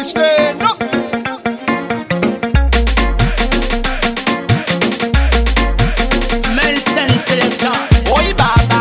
stand up. Nelson Selector. Oi baba,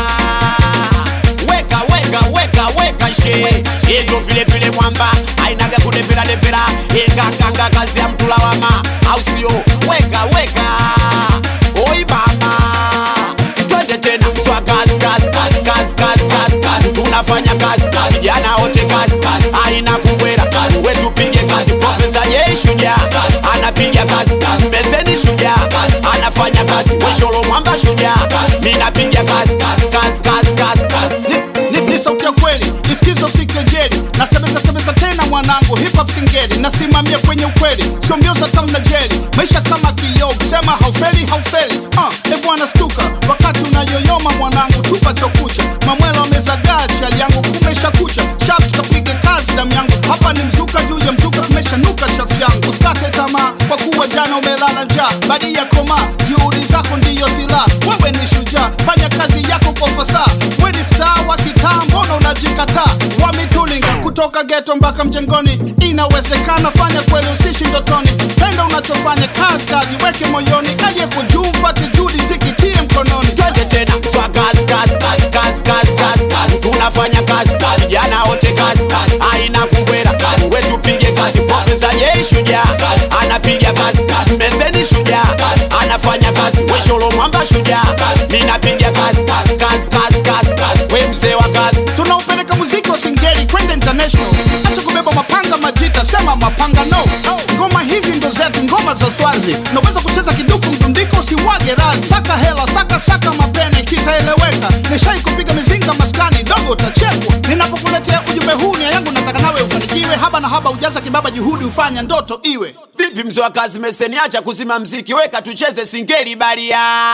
weka weka weka weka she yeto vile vile mwamba ainaga kudevera devera inganganga kazi ya mtu lawama, au sio? Weka weka, oi baba, twende tena mswa kazi kazi kazi kazi kazi kazi kazi, tunafanya kazi kazi, vijana wote kazi kazi, aina kubwera kazi, wetu pige kazi, profesa yeye shujaa anapiga kazi kazi, meseni shujaa anafanya kazi, wesholo mwamba shujaa, mimi napiga kazi kazi kazi kazi kazi kazi. Ni, ni, ni sauti ya kweli isikizo sikejeli nasemeza semeza tena mwanangu hip hop singeli nasimamia kwenye ukweli sio mbio za tamu na jeli maisha kama kioo kusema haufeli haufeli uh, e bwana stuka wakati unayoyoma mwanangu tupa chokucha mamwela wamezagaa chali yangu kumesha kucha shap tukapige kazi damu yangu hapa ni mzuka juu ya mzuka kumeshanuka chafu yangu usikate tamaa kwa kuwa jana umelala njaa badi ya koma juhudi zako ndiyo silaha wewe ni shujaa fanya kazi yako kwa fasaha we ni star wa kitaa mbona unajikataa wamitulinga kutoka geto mpaka mjengoni inawezekana fanya kweli usishi ndotoni penda unachofanya kazi kazi weke moyoni aliyeko juu mfate judi sikitie mkononi twende tena mswa kazi kazi kazi kazi kazi kazi kazi, tunafanya kazi kazi, vijana wote kazi kazi, aina kubwera kazi, wetu pige kazi, profesa yeye shujaa anapiga kazi kazi, meseni shujaa anafanya kazi, wesholo mwamba shujaa, mimi napiga kazi kazi kazi kazi kazi kazi, we mzee wa kazi tunaupeleka muziki wa singeli kwenda international acha kubeba mapanga majita sema mapanga no ngoma hizi ndo zetu ngoma za swazi unaweza kucheza kiduku mdundiko usiwage radhi saka hela saka saka mapene kitaeleweka nishai kupiga mizinga maskani dogo utachekwa ninapokuletea ujumbe huu nia yangu nataka nawe ufanikiwe haba na haba ujaza kibaba juhudi ufanya ndoto iwe Vipi mzee wa kazi meseni, acha kuzima mziki, weka tucheze singeli baria.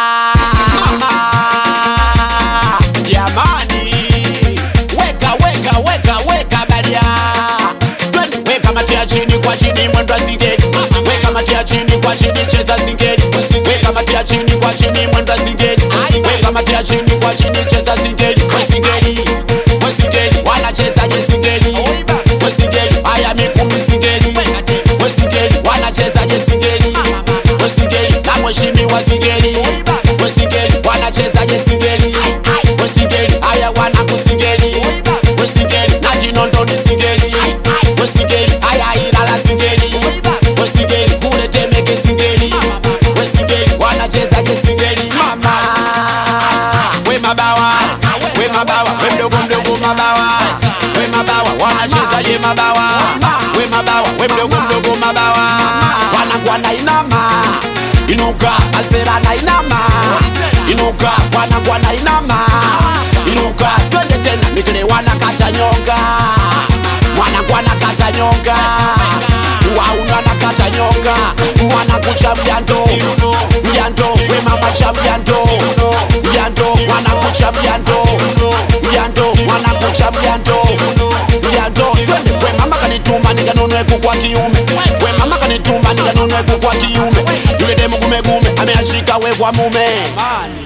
Jamani, weka weka weka weka baria. Twende weka matia chini kwa chini, mwendo wa singeli. Weka matia chini kwa chini, cheza singeli. Weka matia chini kwa chini, mwendo wa singeli. Weka matia chini kwa chini, cheza singeli. We singeli, we singeli, wanachezaje singeli? We singeli, haya mikumi singeli. We singeli, wanachezaje singeli? We singeli, na mheshimiwa singeli. We singeli, wanachezaje singeli? We singeli, haya wanakusingeli. We singeli, na jinondo ni singeli. We singeli, haya ilala singeli. We singeli, kule temeke singeli. We singeli, wanachezaje singeli? Mama, we mabawa, we mabawa, we mdogo mdogo mabawa, we mabawa, wanachezaje mabawa? We mabawa, we mdogo mdogo mabawa, wanakuwa na inama inuka, asera na inama inuka, wanakuwa na inama inuka, twende tena, mikile wanakata nyonga, wanakuwa nakata nyonga wauna nakata nyonga wanakucha mjanto mjanto we mama cha mjanto mjanto wanakucha mjanto mjanto wanakucha mjanto mjanto twende we mama kanituma nikanunue kuku wa kiume we mama kanituma nikanunue kuku wa kiume yule demu gumegume ameashika we kwa mume